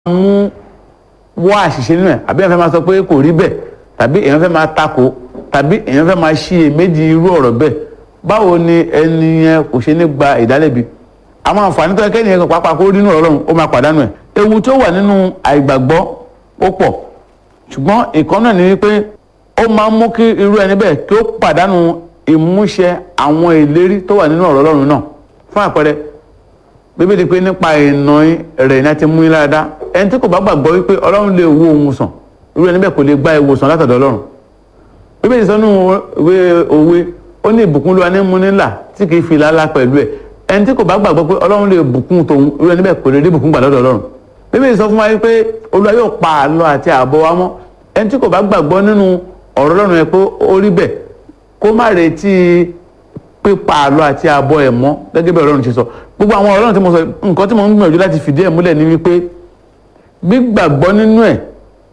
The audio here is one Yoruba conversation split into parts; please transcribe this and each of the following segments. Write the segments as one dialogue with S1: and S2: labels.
S1: mú wá àṣìṣe nínú ẹ̀ àbí èèyàn fẹ́ máa sọ pé kò rí bẹ́ẹ̀ tàbí èèyàn fẹ́ máa takò tàbí èèyàn fẹ́ máa ṣiyè méjì irú ọ̀rọ̀ bẹ́ẹ̀ báwo ni ẹni yẹn kò ṣe ní gba ìdálẹ́bi àwọn àǹfààní tó yẹ kẹ́ni yẹn pàápàá kó rí nínú ọ̀rọ̀ ó máa pàdánù ẹ̀ ewu tó wà nínú àìgbàgbọ́ ó pọ̀ ṣùgbọ́n ìkan náà ni wípé ó máa ń mú kí irú ẹni bẹ́ẹ̀ kí ó pàdánù ìmúṣẹ àwọn ìlérí tó wà nínú ọ̀rọ̀ Ọlọ́run náà fún àpẹẹrẹ bíbélì pé nípa ìnà rẹ̀ ní a ti mú yín lára ẹni tí kò bá gbàgbọ́ wípé Ọlọ́run lè wo òun sàn irú ẹni bẹ́ẹ̀ kò lè gba ìwòsàn látọ̀dọ̀ Ọlọ́run bíbélì sọ nínú ìwé òwe ó ní ìbùkún ló wà ní múnílà tí kì í fi lálá pẹ̀lú ẹ̀ ẹni tí kò bá gbàgbọ́ pé Ọlọ́run lè bùkún tòun irú ẹni bẹ́ẹ̀ kò lè rí bùkún gbà lọ́dọ̀ Ọlọ́run bíbélì sọ fún wa wípé Olúwa yóò pa àlọ àti àbọ̀ wa mọ́ ẹni tí kò bá gbàgbọ́ nínú ọ̀rọ̀ Ọlọ́run yẹn pé ó rí bẹ́ẹ̀ kó má retí pípa àlọ àti àbọ̀ ẹ̀ mọ́ gẹ́gẹ́ bí Ọlọ́run ṣe sọ gbogbo àwọn Ọlọ́run tí mo sọ nǹkan tí mo ń gbìyànjú láti fìdí ẹ̀ múlẹ̀ ni wípé gbígbàgbọ́ nínú ẹ̀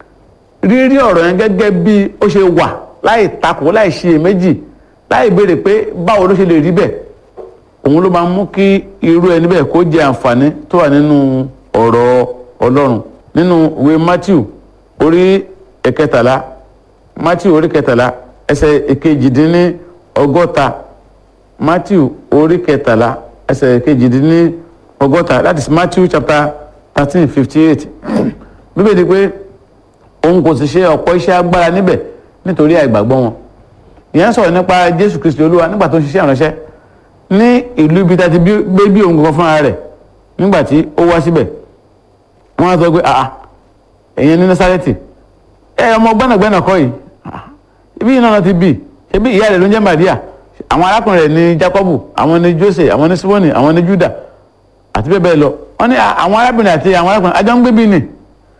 S1: rírí ọ̀rọ̀ yẹn gẹ́gẹ́ bí ó ṣe wà láì takò láì ṣiyèméjì láì béèrè pé báwo ló ṣe lè rí bẹ́ẹ̀ òun ló máa mú kí irú ẹni bẹ́ẹ̀ kó jẹ àǹfààní tó wà nínú ọ̀rọ̀ Ọlọ́run nínú ìwé Matthew orí ẹ̀kẹtàlá Matthew orí kẹtàlá ẹsẹ̀ ìkejìdínní ọgọ́ta Matthew orí kẹtàlá ẹsẹ̀ ìkejìdínní ọgọ́ta that is Matthew chapter thirteen fifty eight bíbélì pé òun kò sì ṣe ọ̀pọ̀ iṣẹ́ agbára níbẹ̀ nítorí àìgbàgbọ́ wọn ìyẹn sọ̀rọ̀ nípa Jésù Kristi Olúwa nígbà tó ń ṣiṣẹ́ ìránṣẹ́ ní ìlú ibi tá a ti gbé bí òun kankan fúnra rẹ̀ nígbà tí ó wá síbẹ̀ wọ́n á sọ pé àà ẹ̀yin ní Násárẹ́tì ẹ ọmọ gbẹ́nàgbẹ́nà kọ́ yìí ibi yìí náà ti bì ṣebí ìyá rẹ̀ ló ń jẹ́ Màríà àwọn arákùnrin rẹ̀ ní Jákọ́bù àwọn ní Jósè àwọn ní Símónì àwọn ní Júdà àti bẹ́ẹ̀ bẹ́ẹ̀ lọ wọ́n ní àwọn arábìnrin àti àwọn arákùnrin àjọ ń gbé bí ni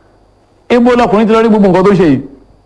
S1: ibo lọkùnrin ti lọ rí gbogbo nǹkan tó ṣe yìí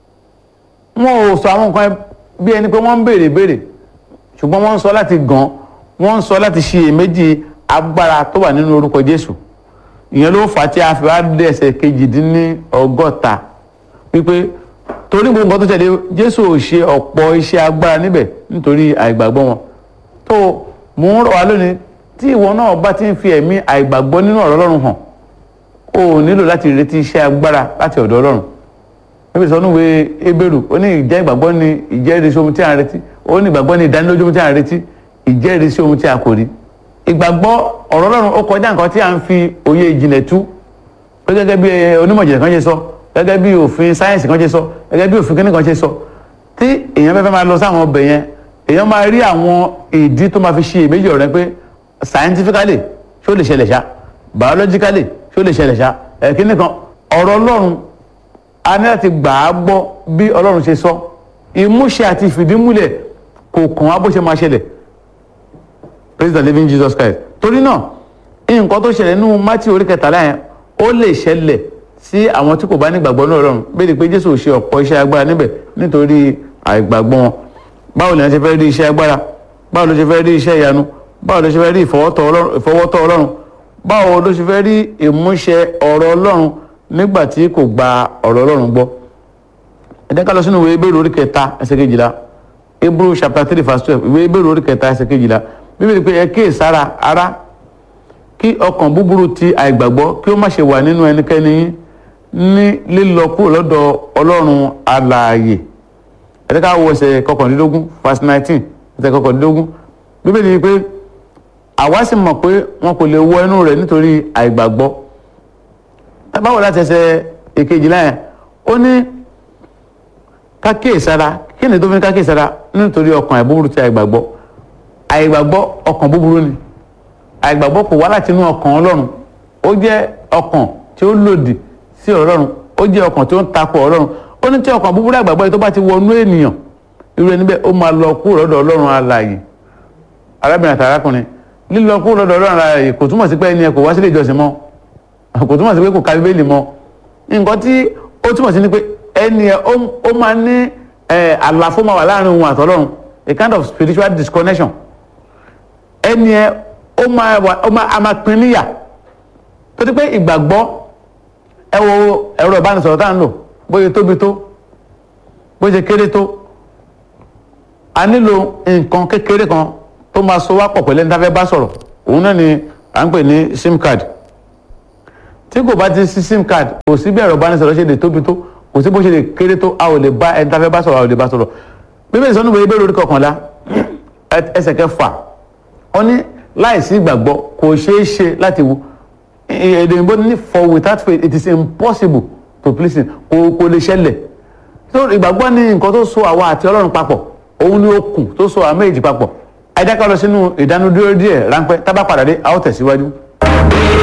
S1: wọn ò sọ àwọn nǹkan bí ẹni pé wọ́n ń béèrè béèrè ṣùgbọ́n wọ́n ń sọ láti gàn wọ́n ń sọ láti ṣiyèméjì agbára tó wà nínú orúkọ Jésù ìyẹn ló fà á tí a fi wá dé ẹsẹ̀ kejìdínní ọgọ́ta wípé torí gbogbo nǹkan tó ṣẹlẹ̀ Jésù ò ṣe ọ̀pọ̀ iṣẹ́ agbára níbẹ̀ nítorí àìgbàgbọ́ wọn tó mò ń rọ̀ wá lónìí tí ìwọ náà bá ti ń fi ẹ̀mí àìgbàgbọ́ nínú ọ̀rọ̀ Ọlọ́run hàn o ò nílò láti retí iṣẹ́ agbára láti ọ̀dọ̀ Ọlọ́run níbi sọ níwèé Hébérù ó ní ìjẹ́ ìgbàgbọ́ ní ìjẹ́rìísí ohun tí a ń retí ó ní ìgbàgbọ́ ní ìdánilójú ohun tí a ń retí ìjẹ́rìísí ohun tí a kò rí ìgbàgbọ́ ọ̀rọ̀ Ọlọ́run ó kọjá nǹkan tí a ń fi òye ìjìnlẹ̀ tú pé gẹ́gẹ́ bí onímọ̀ ìjìnlẹ̀ kan ṣe sọ gẹ́gẹ́ bí òfin sáyẹ́nsì kan ṣe sọ gẹ́gẹ́ bí òfin kíní kan ṣe sọ tí èèyàn fẹ́fẹ́ máa lọ sáwọn ọbẹ̀ yẹn èèyàn máa rí àwọn ìdí tó máa fi ṣe èméjì ọ̀rẹ́ pé scientifically ṣé ó lè ṣẹlẹ̀ ṣá biologically ṣé ó lè ṣẹlẹ̀ ṣá ẹ̀kíní kan ọ̀rọ̀ Ọlọ́run a ní láti gbà á gbọ́ bí Ọlọ́run ṣe sọ ìmúṣẹ àti ìfìdímúlẹ̀ kò kàn á bó ṣe máa ṣẹlẹ̀ praise the living Jesus Christ torí náà nǹkan tó ṣẹlẹ̀ nínú Matthew orí kẹtàlá yẹn ó lè ṣẹlẹ̀ sí àwọn tí kò bá ní ìgbàgbọ́ ní Ọlọ́run bẹ́ẹ̀ pé Jésù ṣe ọ̀pọ̀ iṣẹ́ agbára níbẹ̀ nítorí àìgbàgbọ́ wọn báwo lèèyàn ṣe fẹ́ rí iṣẹ́ agbára báwo ló ṣe fẹ́ rí iṣẹ́ ìyanu báwo ló ṣe fẹ́ rí ìfọwọ́tọ́ Ọlọ́run báwo ló ṣe fẹ́ rí ìmúṣẹ ọ̀rọ̀ Ọlọ́run nígbà tí kò gba ọ̀rọ̀ Ọlọ́run gbọ́ ẹ jẹ́ ká lọ sínú ìwé Hébérù orí kẹta ẹsẹ̀ kejìlá Hebrew chapter three verse twelve ìwé Hébérù orí kẹta ẹsẹ̀ kejìlá bíbélì pé ẹ kíyè sára ará kí ọkàn búburú ti àìgbàgbọ́ kí ó má ṣe wà nínú ẹnikẹ́ni yín ní lílọ kúrò lọ́dọ̀ Ọlọ́run alààyè ẹ jẹ́ ká wo ẹsẹ̀ kọkànlélógún verse nineteen ẹsẹ̀ kọkànlélógún bíbélì pé àwa sì mọ̀ pé wọn kò lè wọ inú rẹ̀ nítorí àìgbàgbọ́ báwo láti ẹsẹ̀ èkejìlá yẹn ó ní kákíyèsára kí ni tó fi ní kákíyèsára nítorí ọkàn àìbúburú ti àìgbàgbọ́ àìgbàgbọ́ ọkàn búburú ni àìgbàgbọ́ kò wá láti inú ọkàn Ọlọ́run ó jẹ́ ọkàn tí ó lòdì sí Ọlọ́run ó jẹ́ ọkàn tí ó ń takò Ọlọ́run ó ní tí ọkàn búburú àìgbàgbọ́ yìí tó bá ti wọnú ènìyàn irú ẹni bẹ́ẹ̀ ó máa lọ kúrò lọ́dọ̀ Ọlọ́run alààyè arábìnrin àti arákùnrin lílọ kúrò lọ́dọ̀ Ọlọ́run alààyè kò túmọ̀ sí pé ẹni ẹ kò wá sílé ìjọsìn mọ́ kò túmọ̀ sí pé kò ka bíbélì mọ́ nǹkan tí ó túmọ̀ sí ni pé ẹni ẹ ó máa ní àlàfo máa wà láàrin òun àtọlọ́run a kind of spiritual disconnection ẹni ẹ ó máa wà ó máa a máa pín níyà tó ti pé ìgbàgbọ́ ẹ wo ẹ̀rọ ìbánisọ̀rọ̀ tá à ń lò bóyá tóbi tó bóyá kéré tó a nílò nǹkan kékeré kan tó máa so wá pọ̀ pẹ̀lú ẹni tá a fẹ́ bá sọ̀rọ̀ òun náà ni à ń pè ní sim card tí kò bá ti sí sim card kò sí bí ẹ̀rọ ìbánisọ̀rọ̀ ṣe lè tóbi tó kò sí bó ṣe lè kéré tó a ò lè bá ẹni tá a fẹ́ bá sọ̀rọ̀ a ò lè bá sọ̀rọ̀ bíbélì sọ́nù bẹ́ẹ̀ bẹ́ẹ̀ lórí kọkànlá ẹsẹ̀ kẹfà ó ní láìsí ìgbàgbọ́ kò ṣeé ṣe láti wo èdè òyìnbó ní for without faith it is impossible to please him kò kò lè ṣẹlẹ̀ so ìgbàgbọ́ ní nǹkan tó so àwa àti ọlọ́run papọ̀ òun ni okùn tó so àwa méjì papọ̀ ẹ jẹ́ ká lọ sínú ìdánudúró díẹ̀ ráńpẹ́ tá bá padà dé a ó tẹ̀síwájú.